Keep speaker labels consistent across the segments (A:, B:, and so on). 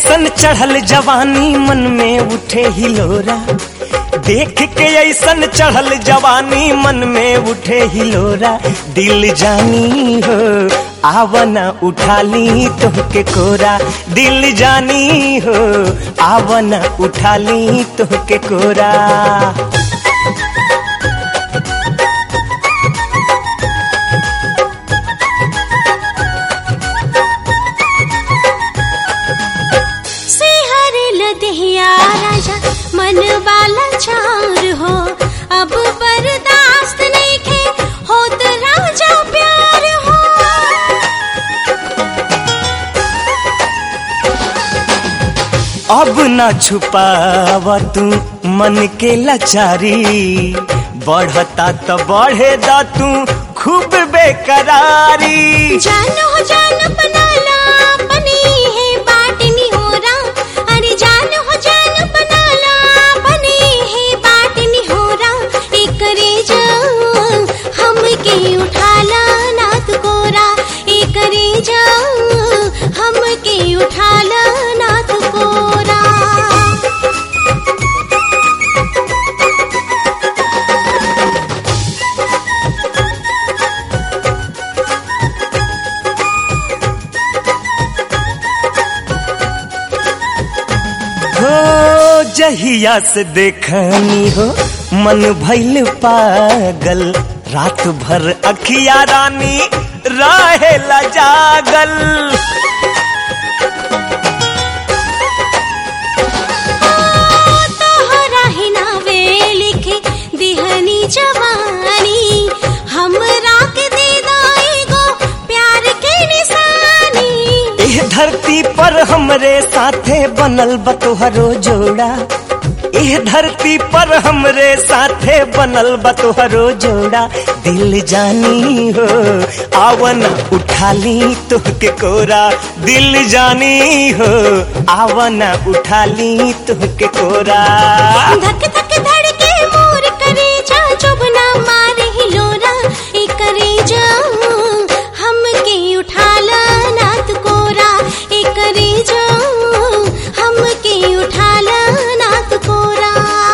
A: ऐसन चढ़ल जवानी मन में उठे हिलोरा देख के ऐसन चढ़ल जवानी मन में उठे हिलोरा दिल जानी हो आवना उठाली तोहके कोरा दिल जानी हो आवना उठाली तोहके कोरा
B: सिहर लदहिया राजा मन वाला चार हो अब बर्दाश्त नहीं खे होत राजा प्यार हो
A: अब न छुपावा तू मन के लाचारी बढ़ता तो बढ़े दा तू खूब बेकरारी
B: जान हो जान बनाला बनी है बाटनी हो रा अरे जान हो जान बनाला बनी है बाटनी हो रा एकरे जा हम के उठाला नाथ कोरा एकरे जा हम के उठाला नाथ कोरा
A: हो जहिया से देखनी हो मन भइल पागल रात भर अखिया रानी रहेला जागल
B: तोहरा ही नावे लिखे दिहनी जवानी हमरा के दे गो प्यार के निशानी
A: एह धरती पर हमरे साथे बनल बतोहरो जोड़ा एह धरती पर हमरे साथे बनल बतोहरो जोड़ा दिल जानी हो आवन उठाली तुहके कोरा दिल जानी हो आवन उठाली तुहके कोरा
B: धक धक धड़के मोर करे जा चुभना मारे ही लोरा ए करे जा हम के उठाला नाथ कोरा ए करे जा हम के उठाला नाथ कोरा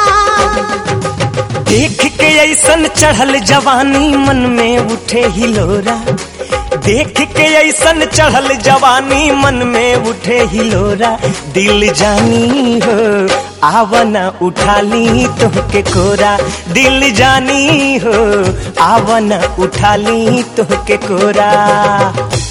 A: देख के ऐसन चढ़ल जवानी मन में उठे हिलोरा देख के ऐसन चढ़ल जवानी मन में उठे हिलोरा दिल जानी हो आवना उठाली तोहके कोरा दिल जानी हो आवना उठाली तोहके कोरा